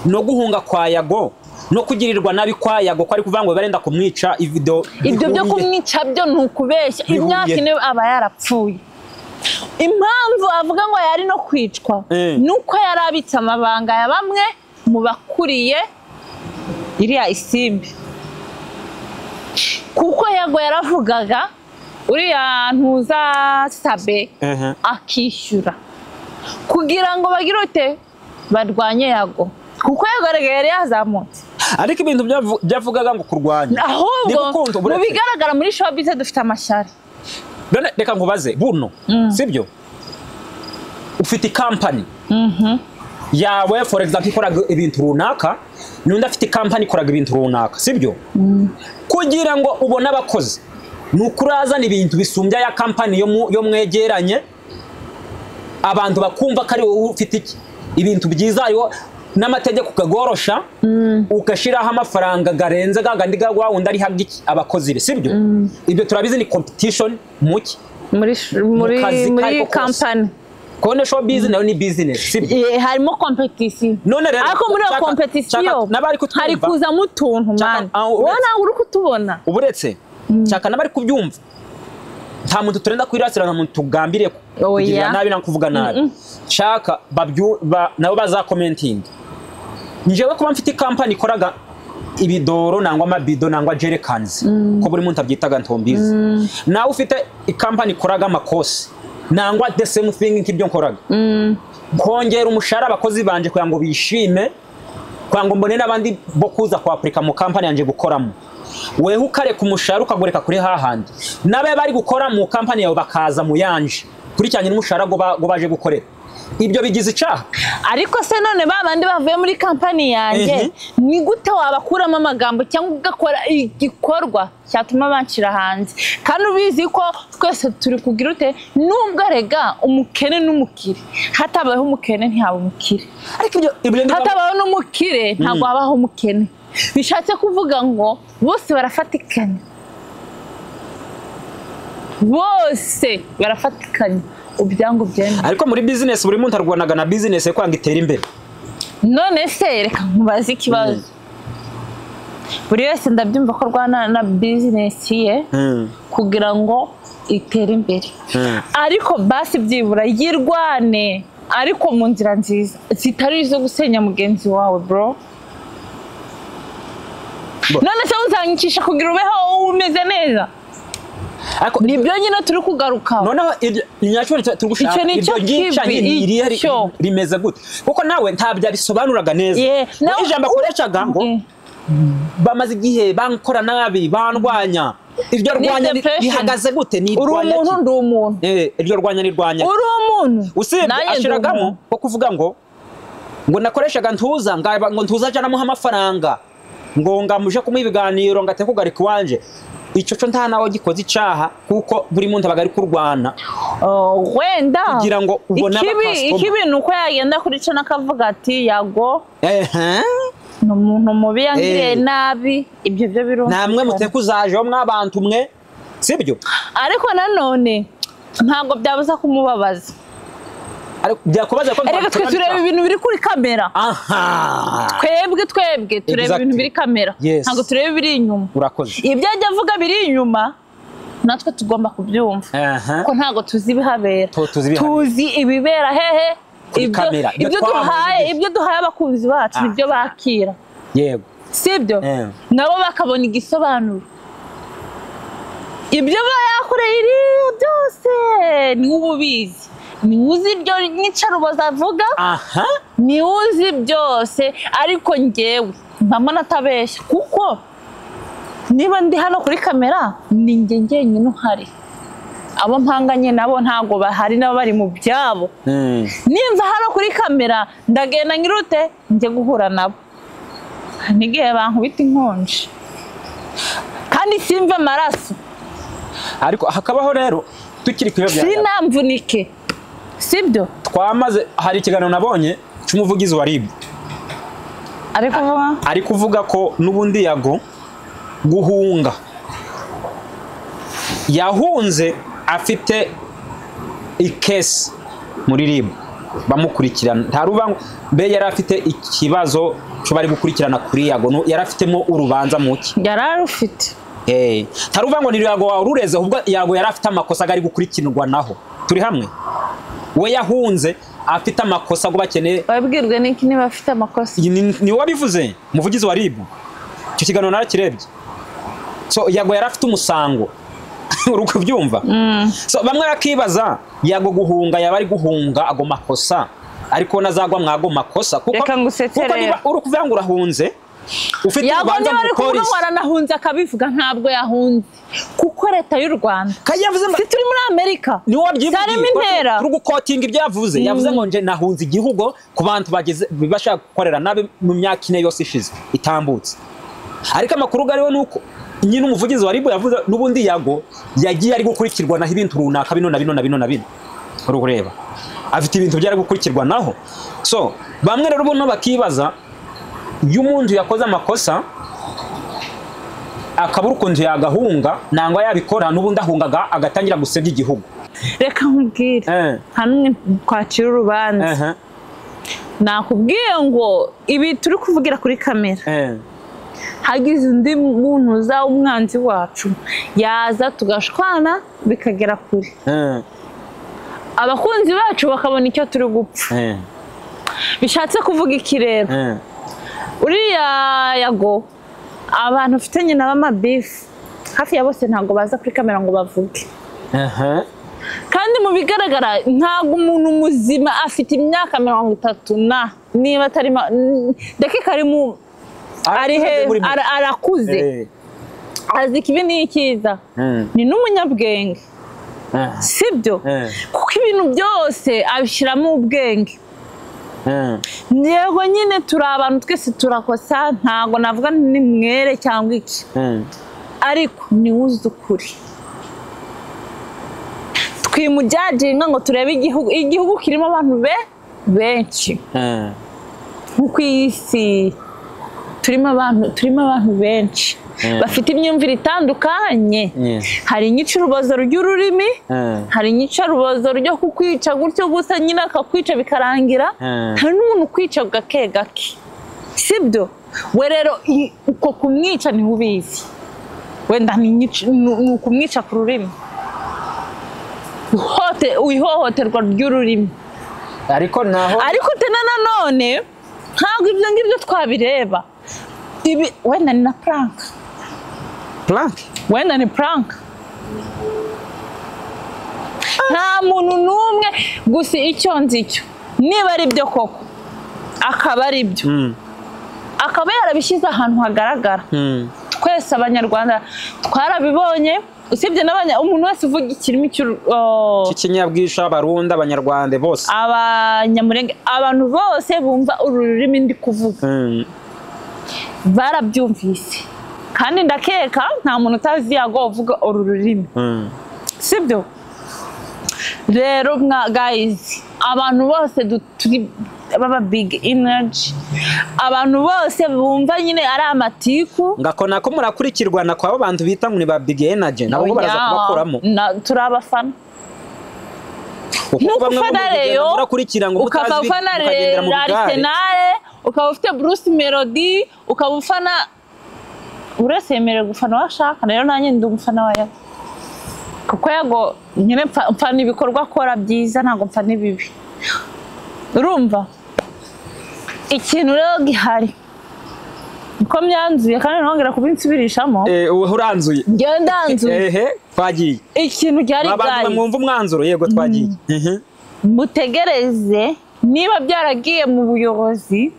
Speaker 2: no guhunga kwa yago no kugirirwa nabi kwa yago ko ari kuvuga ngo barenda kumwica ivido
Speaker 1: ibyo byo kumwica byo ni ukubeshya
Speaker 2: Bihuye.
Speaker 1: imyaka ine aba yarapfuye impamvu avuga ngo yari no kwicwa
Speaker 2: Eh.
Speaker 1: ni uko yari abitse amabanga ya bamwe mu bakuriye iriya isimbi kuko yago yaravugaga uriya ntuzasabe
Speaker 2: Ehe.
Speaker 1: akishyura kugira ngo bagire ute barwanye yago kuko yagaragaye yari yazamutse
Speaker 2: ariko ibintu byavu- byavugaga ngo kurwanya ni
Speaker 1: ahubwo
Speaker 2: gukunda
Speaker 1: mu
Speaker 2: uburere.
Speaker 1: bigaragara muri showbiz dufite amashyari
Speaker 2: None reka nkubaze buno sibyo ufite kampani yawe for example ikoraga ibintu runaka n'undi afite kampani ikoraga ibintu runaka sibyo kugira ngo ubone abakozi ni ukuri azana ibintu bisumbya ya kampani yo mu- yo mwegeranye abantu bakumva ko ari wowe ufite iki ibintu byiza hariho n'amategeko ukagorosha ugashyiraho amafaranga arenze gagandi ga wa wundi arihaga iki abakozi be sibyo ibyo turabizi ni competition muki
Speaker 1: muri sh- muri
Speaker 2: kazi
Speaker 1: muri
Speaker 2: kariko kose.
Speaker 1: kampani
Speaker 2: kubona show business nayo ni business sibyo
Speaker 1: Eh, harimo kompetisiyo
Speaker 2: None rero,
Speaker 1: ariko muri iyo
Speaker 2: nshaka-
Speaker 1: kompetisiyo
Speaker 2: nshaka- n'abari kutwumva.
Speaker 1: hari kuzamo utuntu
Speaker 2: Nshaka-
Speaker 1: mani
Speaker 2: ah, uretse-
Speaker 1: wowe ntabwo uri kutubona
Speaker 2: uburetse nshaka n'abari kubyumva nta muntu turenda kwirasira nta muntu tugambiriye ku-
Speaker 1: Oya.
Speaker 2: kugirira nabi no kuvuga nabi nshaka babyu- ba- nabo bazakomentinga njyewe kuba mfite kampani ikoraga ibidoro nangwa amabido nangwa jerekanizi ko buri muntu abyitaga ntombizi nawe ufite ikampani ikoraga amakosi nangwa the same thing nk'ibyo nkoraga kongera umushahara abakozi banje kugira ngo bishime kugira ngo mbone n'abandi bo kuza kwapurika mu kampani yanjye gukoramo wewe ukareka umushahara ukagureka kuri hahandi n'abe bari gukora mu kampani yawe bakaza mu yanje kurikiranye n'umushahara go ba- go baje gukorera ibyo bigize icyaha
Speaker 1: ariko se none ba bandi bavuye muri kampani yanjye
Speaker 2: Ehe.
Speaker 1: ni gute wabakuramo amagambo cyangwa ugakora igikorwa cyatuma banshyira hanze kandi ubizi ko twese turi kugira ute nubwo rega umukene n'umukire hatabayeho umukene ntihaba umukire
Speaker 2: ariko ibyo ibyo ndi-
Speaker 1: hatabayeho n'umukire ntabwo habaho umukene bishatse kuvuga ngo bose barafatikanya bose barafatikanya ubyangu byenda
Speaker 2: ariko muri business buri muntu arwanaga na business ye kugira ngo itere imbere
Speaker 1: none se reka nkubaze ikibazo buri wese ndabyumva ko arwana na bizinesi ye kugira ngo itere imbere
Speaker 2: Mm.
Speaker 1: ariko basi byibura yirwane ariko mu nzira nziza zitari izo gusenya mugenzi wawe bro
Speaker 2: Bo-
Speaker 1: none se uzanyikisha kugira ubeho umeze neza
Speaker 2: ariko
Speaker 1: nibyo nyine turi kugarukaho
Speaker 2: noneho iryo ni nyacyo turi gushaka
Speaker 1: Icyo ni
Speaker 2: iryo
Speaker 1: cyo
Speaker 2: gica
Speaker 1: kibi,
Speaker 2: nyine irihe ri-
Speaker 1: icyo.
Speaker 2: rimeze gute kuko nawe ntabyo abisobanuraga neza
Speaker 1: Yeah,
Speaker 2: Ngo
Speaker 1: nawe-
Speaker 2: ijambo akoreshaga ngo
Speaker 1: Eh.
Speaker 2: bamaze igihe bankora nabi bandwanya iryo
Speaker 1: Ni
Speaker 2: rwanya ni-
Speaker 1: depression.
Speaker 2: rihagaze gute ni
Speaker 1: uri
Speaker 2: irwanya
Speaker 1: umuntu
Speaker 2: ki?
Speaker 1: ndi umuntu
Speaker 2: Eh, iryo rwanya ni rwanya
Speaker 1: uri umuntu
Speaker 2: usibye
Speaker 1: nanjye ndi umuntu.
Speaker 2: ashiragamo ko kuvuga ngo ngo nakoreshaga ntuza ngaba- ngo ntuza ajya anamuha amafaranga ngo ngamuje kumuha ibiganiro ngo ateke kugarika iwanje icyo cyo nta nawe gikoze icyaha kuko buri muntu aba ari kurwana
Speaker 1: Oh, wenda
Speaker 2: Kugira ngo ubone
Speaker 1: ikibi
Speaker 2: abakasitoma.
Speaker 1: ikibi ni uko yagenda kuri cyo n'akavuga ati yago
Speaker 2: ehe
Speaker 1: ni umuntu mubi yangiriye
Speaker 2: Eh.
Speaker 1: nabi ibyo byo birumvikana
Speaker 2: namwe muteka uzajeho mwabantu mwe sibyo
Speaker 1: ariko nanone ntabwo byabuza kumubabaza
Speaker 2: ariko byakubaza ko
Speaker 1: reka twe tureba ibintu biri kuri kamera
Speaker 2: aha
Speaker 1: twebwe twebwe tureba
Speaker 2: Exactly.
Speaker 1: ibintu biri kamera
Speaker 2: Yes.
Speaker 1: ntabwo tureba ibiri inyuma
Speaker 2: urakoze
Speaker 1: ibyo ajya avuga biri inyuma natwe tugomba kubyumva
Speaker 2: Aha.
Speaker 1: ko ntabwo tuzi ibihabera
Speaker 2: Tu- tuzi ibihabera.
Speaker 1: tuzi ibibera hehe
Speaker 2: Kuri
Speaker 1: ibyo-
Speaker 2: kamera. Ibyo
Speaker 1: ibyo
Speaker 2: twabahoze
Speaker 1: duhaye
Speaker 2: igihe.
Speaker 1: ibyo duhaye abakunzi bacu
Speaker 2: Ah.
Speaker 1: nibyo bakira
Speaker 2: yego
Speaker 1: sibyo
Speaker 2: Eh.
Speaker 1: nabo bakabona igisobanuro ibyo aba yakoreye iriya byose niwe ubizi niwe uzi ibyo nyicarubozi avuga
Speaker 2: aha
Speaker 1: niwe uzi byose ariko njyewe mbamo natabeshya kuko niba ndi hano kuri kamera ni njye njyenyine uhari abo mpanganye nabo ntabwo bahari nabo bari mu byabo
Speaker 2: Mm.
Speaker 1: nimva hano kuri kamera ndagenda ngirute njye guhura nabo n'igihe bankubita inkonji kandi simve amaraso
Speaker 2: ariko hakabaho rero tukiri ku biyobyabwenge.
Speaker 1: sinamvunike sibyo
Speaker 2: twamaze hari ikiganiro nabonye cy'umuvugizi wa RIB
Speaker 1: ariko vuba
Speaker 2: ari kuvuga ko n'ubundi yago guhunga yahunze afite ikesi muri RIB bamukurikirana nta rubanza mbe yari afite ikibazo cyo bari gukurikirana kuri yago nu- yari afitemo urubanza muke
Speaker 1: yari arufite
Speaker 2: Eh, nta ruvango ni yago wawe urureze ahubwo yago yari afite amakosa ari gukurikirwa naho turi hamwe we yahunze afite amakosa ngo bakeneye
Speaker 1: wabwirwe n'iki niba afite amakosa
Speaker 2: Iyi ni- ni wowe wabivuze umuvugizi wa ribu icyo kiganiro narakirebye so yago yari afite umusango uri kubyumva So, bamwe bakibaza yago guhunga yaba ari guhunga ago makosa ariko nazagwa mwago makosa kuko
Speaker 1: Reka ngusetse
Speaker 2: kuko
Speaker 1: rero.
Speaker 2: niba uri kuvuga ngo urahunze ufite
Speaker 1: yago
Speaker 2: urubanza
Speaker 1: niba
Speaker 2: mu
Speaker 1: ari kumwe
Speaker 2: polisi
Speaker 1: waranahunze akabivuga ntabwo yahunze kuko leta y'u rwanda
Speaker 2: kandi yavuze ngo
Speaker 1: si turi muri amerika
Speaker 2: niwe waryivugiye
Speaker 1: zarema intera
Speaker 2: turi gukotinga ibyo yavuze yavuze ngo nje nahunze igihugu ku bantu bageze bashaka gukorera nabi mu myaka ine yose ishize itambutse ariko amakuru ariho ni uko nyine umuvugizi wa ribu yavuze n'ubundi yago yagiye ari gukurikirwa naho ibintu runaka bino na bino na bino na bino uri kureba afite ibintu byari gukurikirwa naho so bamwe rero ubuno bakibaza iyo umuntu yakoze amakosa akabura ukuntu yagahunga nangwa yabikora n'ubundi ahungaga agatangira gusebya igihugu
Speaker 1: reka nkubwire
Speaker 2: Eh.
Speaker 1: nta n'umwe twacira urubanza
Speaker 2: Aha,
Speaker 1: nakubwiye ngo ibi turi kuvugira kuri kamera
Speaker 2: eh.
Speaker 1: hagize undi muntu uzaba umwanzi wacu yaza tugashwana bikagera kure
Speaker 2: Eh,
Speaker 1: abakunzi bacu bakabona icyo turi gupfa
Speaker 2: eh,
Speaker 1: bishatse kuvuga iki rero
Speaker 2: eh.
Speaker 1: uriya yago abantu ufite nyina b'amabifu hafi ya bose ntabwo baza kuri kamera ngo bavuge
Speaker 2: Aha,
Speaker 1: kandi mu bigaragara ntabwo umuntu muzima afite imyaka mirongo itatu na niba atari ma- n- ndakeka ari mu ari he
Speaker 2: muri mwe.
Speaker 1: ara- arakuze
Speaker 2: Eh,
Speaker 1: azi ikibi n'ikiza
Speaker 2: eh,
Speaker 1: ni n'umunyabwenge
Speaker 2: eh,
Speaker 1: sibyo
Speaker 2: Eh.
Speaker 1: kuko ibintu byose abishyiramo ubwenge
Speaker 2: eh.
Speaker 1: yego nyine turi abantu twese turakosa ntabwo navuga nti ni mwere cyangwa iki
Speaker 2: Eh,
Speaker 1: ariko ni uzi ukuri twimujyajinga ngo turebe igihugu igihugu kirimo abantu be benshi
Speaker 2: eh.
Speaker 1: nko ku isi turimo abantu turimo abantu benshi
Speaker 2: Mm.
Speaker 1: bafite imyumvire itandukanye
Speaker 2: Yes.
Speaker 1: hari inyicurubozo ry'ururimi
Speaker 2: Mm.
Speaker 1: hari inyicarubozo ryo kukwica gutyo gusa nyine akakwica bikarangira
Speaker 2: Mm.
Speaker 1: hari n'umuntu ukwica gake gake sibyo we rero i- uko kumwica niwe ubizi wenda ni inyic- ni- ni ukumwica ku rurimi Uhote- ihohoterwa ry'ururimi
Speaker 2: ariko naho
Speaker 1: ariko te na nanone ntabwo ibyo ngibyo twabireba Ibi- wenda ni na puranka
Speaker 2: plank
Speaker 1: wenda ni puranka nta muntu n'umwe gusa icyo nzi cyo niba ari byo koko akaba ari byo
Speaker 2: Mm,
Speaker 1: akaba yarabishyize ahantu hagaragara
Speaker 2: mm,
Speaker 1: twese abanyarwanda twarabibonye usibye n'abanya umuntu wese uvuga ikirimi cy'u- oh,
Speaker 2: cy'ikinyabwisha abarundi abanyarwanda bose
Speaker 1: abanyamurenge abantu bose bumva uru rurimi ndi kuvuga
Speaker 2: Mm,
Speaker 1: barabyumvise kandi ndakeka nta muntu utazi yago uvuga uru rurimi
Speaker 2: mm,
Speaker 1: sibyo rero mwa gayizi abantu bose du- turi baba bigi inaji abantu bose bumva nyine ari amatiku
Speaker 2: ngako nako murakurikirwa na kwabo bantu bita ngo ni ba big energy nabo baraza
Speaker 1: Oya,
Speaker 2: kubakuramo
Speaker 1: na- turi abafana
Speaker 2: kuko
Speaker 1: nuko
Speaker 2: bamwe
Speaker 1: ufana
Speaker 2: muragenda
Speaker 1: reyo
Speaker 2: murakurikira ngo
Speaker 1: ukaba
Speaker 2: mutazi
Speaker 1: ufana
Speaker 2: mukagendera mu bigare
Speaker 1: arisenale ukaba ufite bruce melody ukaba ufana buri wese yemerewe gufana uwo ashaka rero nanjye ndi umufana wa yago kuko yago nyine mfa- mfana ibikorwa akora byiza ntabwo mfana ibibi urumva ikintu rero gihari niko myanzuye kandi ntongera kubinsubirishamo
Speaker 2: Eh, ubu uranzuye
Speaker 1: njyewe ndanzuye
Speaker 2: ehe twagiye
Speaker 1: ikintu gihari
Speaker 2: abantu
Speaker 1: gayi
Speaker 2: mwumva umwanzuro yego twagiye Mhm.
Speaker 1: mutegereze niba byaragiye mu buyobozi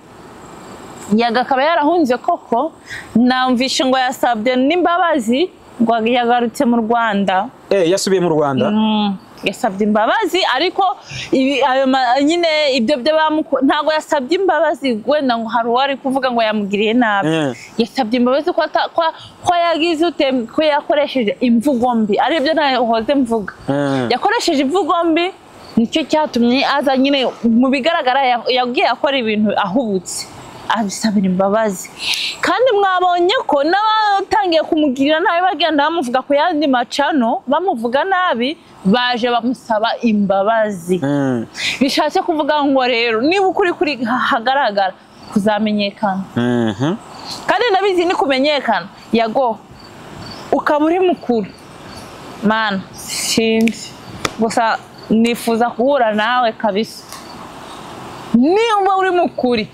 Speaker 1: yaga akaba yarahunze koko namvishe ngo yasabye n'imbabazi ngo yagarutse mu rwanda
Speaker 2: Eh, yasubiye mu rwanda
Speaker 1: Mm, yasabye imbabazi ariko ibi- ayo ma- nyine ibyo byo bamuko- ntabwo yasabye imbabazi wenda ngo hari uwari kuvuga ngo yamugiriye nabi
Speaker 2: Mm.
Speaker 1: yasabye imbabazi ko ata- ko- ko yagize utem- ko yakoresheje imvugo mbi aribyo nahoze mvuga
Speaker 2: Mm.
Speaker 1: yakoresheje imvugo mbi nicyo cyatumye aza nyine mu bigaragara ya- yagiye akora ibintu ahubutse abisabira imbabazi kandi mwabonye ko n'abatangiye kumugirira nabi bagenda bamuvuga ku yandi macano bamuvuga nabi baje bamusaba imbabazi
Speaker 2: Mm.
Speaker 1: bishatse kuvuga ngo rero niba ukuri kuri hagaragara kuzamenyekana
Speaker 2: Mhm.
Speaker 1: kandi nabizi ni kumenyekana yago ukaba uri mukuru mana sinzi gusa nifuza guhura nawe kabisa niba uri mukuri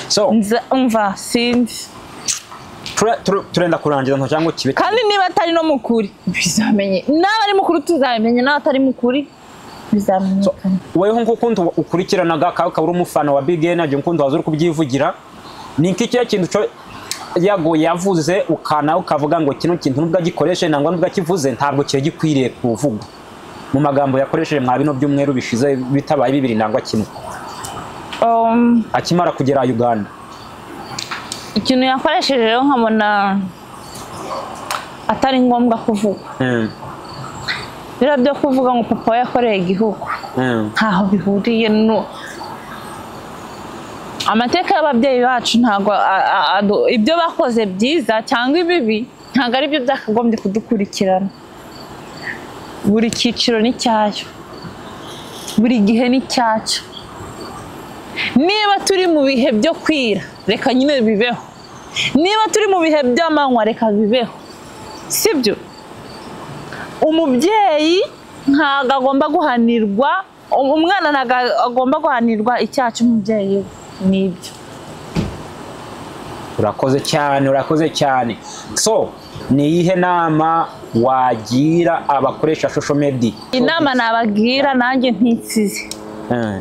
Speaker 2: so
Speaker 1: nza umva sinzi
Speaker 2: tura- tura- turenda kurangiza nto cyangwa kibe
Speaker 1: kandi niba atari no mukuri bizamenye n'aba ari mukuru tuzabimenya n'abatari mukuri bizamenyekana
Speaker 2: weho nk'ukuntu ukurikiranaga ka- ukaba uri umufana wa big energy nk'ukuntu waza uri kubyivugira ni iki kiya kintu cyo yago yavuze ukana ukavuga ngo kino kintu nubwo agikoreshe nangwa nubwo akivuze ntabwo kiba gikwiriye kuvugwa mu magambo yakoresheje mwa bino byumweru bishize bitabaye bibiri nangwa kimwe
Speaker 1: Um,
Speaker 2: akimara kugera uganda
Speaker 1: ikintu yakoresheje rero nkabona atari ngombwa kuvuga
Speaker 2: Mm,
Speaker 1: biriya byo kuvuga ngo papa we yakoreye igihugu
Speaker 2: mm,
Speaker 1: ntaho bihuriye no amateka y'ababyeyi bacu ntabwo a- a- adu- ibyo bakoze byiza cyangwa ibibi ntabwo ari byo byakagombye kudukurikirana buri cyiciro n'icyayo buri gihe n'icyacyo niba turi mu bihe byo kwira reka nyine bibeho niba turi mu bihe by'amanywa reka bibeho sibyo umubyeyi ntabwo agomba guhanirwa um- umwana ntabwo agomba guhanirwa icyaha cy'umubyeyi we nibyo
Speaker 2: urakoze cyane urakoze cyane so ni iyihe nama wagira abakoresha social media
Speaker 1: inama nabagira nanjye ntitsize
Speaker 2: Mm,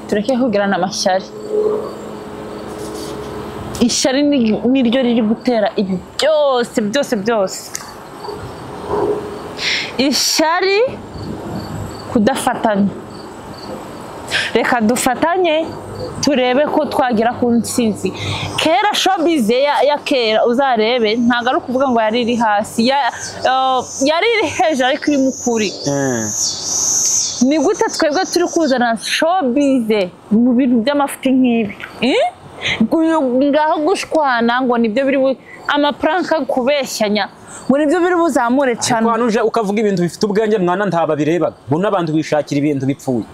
Speaker 1: tureke kugirana amashyari ishyari ni- niryo riri gutera ibi byose byose byose ishyari kudafatanya reka dufatanye turebe ko twagera ku ntsinzi kera shobize ya, ya kera uzarebe ntabwo ari ukuvuga ngo yari iri hasi Ya- eh, yari iri hejuru ariko irimo ukuri
Speaker 2: mm.
Speaker 1: ni gute twebwe turi kuzana showbize mu bintu by'amafuti nk'ibi Eh? Uyu ngaho gushwana ngo nibyo biri bu- amapuranka kubeshyanya ngo nibyo biri buzamure
Speaker 2: ariko
Speaker 1: cyane
Speaker 2: hano uje ukavuga ibintu bifite ubwenge mwana ntaba birebaga bo n'abantu bishakira ibintu bipfuye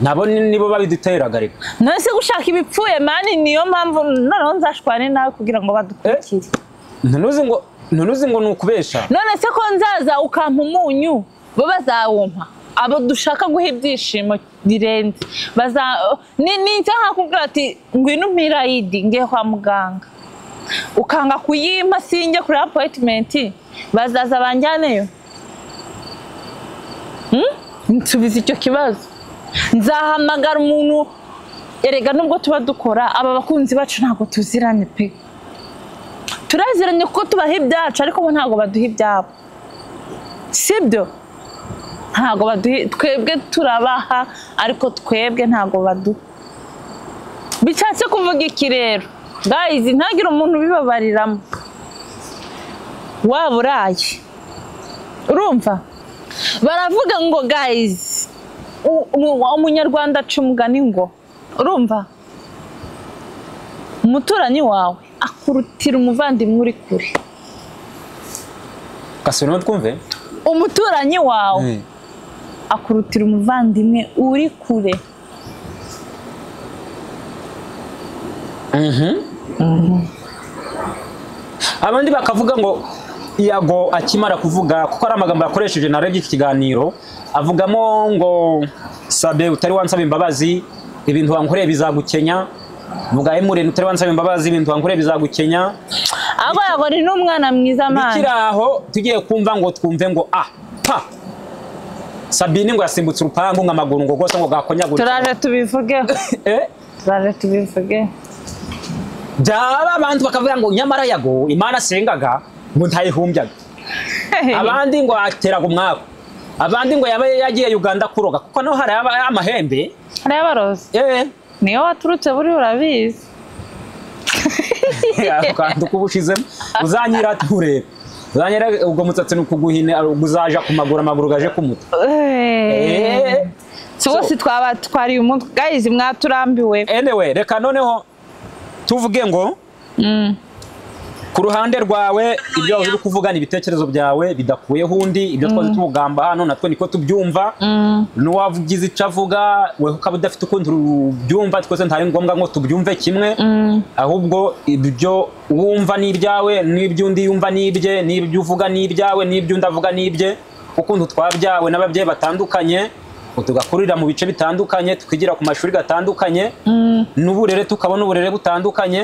Speaker 2: nabo ni- nibo babiduteraga reka
Speaker 1: none se gushaka ibipfuye mani niyo mpamvu noneho nzashwane nawe kugira ngo badukurikire
Speaker 2: ntunuzi ngo ntunuzi ngo ni ukubesha
Speaker 1: none se ko nzaza ukampa umunyu bo bazawumpa abo dushaka guha ibyishimo birenze baza ni- ni nza nkakubwira ati ngwino umpirayidi ngiye kwa muganga ukanga kuyimpa sinjye kuri apoyitimenti bazaza banjyaneyo Hmm? nsubiza icyo kibazo nzahamagara umuntu erega nubwo tuba dukora aba bakunzi bacu ntabwo tuziranye pe turaziranye kuko tubaha ibyacu ariko bo ntabwo baduha ibyabo sibyo ntabwo baduha twebwe turabaha ariko twebwe ntabwo baduha bishatse kuvuga iki rero guys ntagire umuntu ubibabariramo waba uraye urumva baravuga ngo guys u- umu- umunyarwanda aca umugani ngo urumva umuturanyi wawe akurutira umuvandimwe uri kure
Speaker 2: gasubiramo twumve
Speaker 1: umuturanyi wawe
Speaker 2: Mm.
Speaker 1: akurutira umuvandimwe uri kure
Speaker 2: abandi bakavuga ngo yago akimara kuvuga kuko ari amagambo yakoresheje narebye iki kiganiro avugamo ngo sabe utari wansaba imbabazi ibintu wankoreye bizagukenya vuga emureni utari wansaba imbabazi ibintu wankoreye bizagukenya
Speaker 1: ahubwo yagora ni umwana mwiza amani
Speaker 2: bikiri aho tugiye kumva ngo twumve ngo a pa sabine ngo yasimbutse urupangu ngo amaguru ngo rwose ngo gakonyagurike
Speaker 1: turaje tubivugeho
Speaker 2: Eh,
Speaker 1: turaje tubivugeho
Speaker 2: byaba abantu bakavuga ngo nyamara yago imana asengaga ngo ntayihumbyaga abandi ngo ateraga umwaku abandi ngo yaba yagiye uganda kuroga kuko naho hari aba- amahembe
Speaker 1: hariya baroza
Speaker 2: eh
Speaker 1: niyo waturutse buriya urabizi
Speaker 2: akantu kuba ushizemo uzanyira turebe uzanyira ubwo musatsi ni ukuguhina uzaja ku maguru amaguru gaje ku mutwe
Speaker 1: Eh.
Speaker 2: Eh.
Speaker 1: si bose twaba twariye umutwe gayizi mwaturambiwe
Speaker 2: anyway reka noneho tuvuge ngo
Speaker 1: Mm.
Speaker 2: ku ruhande rwawe ibyo wahoze uri kuvuga ni ibitekerezo byawe bidakuyeho undi ibyo twaze tugamba hano natwe niko tubyumva
Speaker 1: Mm.
Speaker 2: n'uwavugize icyo avuga we ukaba udafite ukundi ubyumva twese ntari ngombwa ngo tubyumve kimwe ahubwo ibyo wumva ni ibyawe n'iby'undi yumva ni ibye n'ibyo uvuga ni ibyawe n'iby'undi avuga ni ibye ukuntu twabyawe n'ababyeyi batandukanye tugakurira mu bice bitandukanye tukigira ku mashuri gatandukanye n'uburere tukabona uburere butandukanye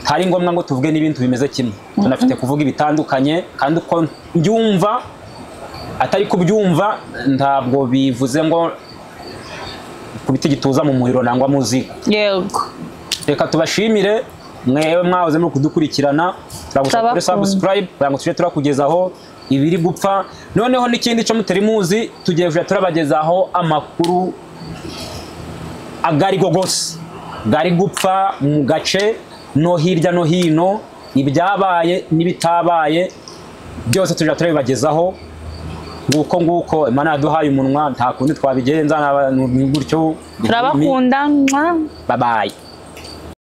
Speaker 2: hari ngombwa ngo tuvuge n'ibintu bimeze kimwe tunafite kuvuga ibitandukanye kandi uko mbyumva atari kubyumva ntabwo bivuze ngo kubita igituza mu muriro nangwa muziga
Speaker 1: yego
Speaker 2: reka tubashimire mwewe mwahoze muri kudukurikirana turagusaba kuri
Speaker 1: Turabakunda.
Speaker 2: subscribe kugira ngo tujye turakugezaho ibiri gupfa noneho n'ikindi cyo mutari muzi tugiye kujya turabagezaho amakuru agari go gose gari gupfa mu gace no hirya no hino ibyabaye n'ibitabaye byose tujya turabibagezaho nguko nguko imana yaduhaye umunwa nta kundi twabigenza nta- ni gutyo
Speaker 1: turabakunda mwah.
Speaker 2: babaye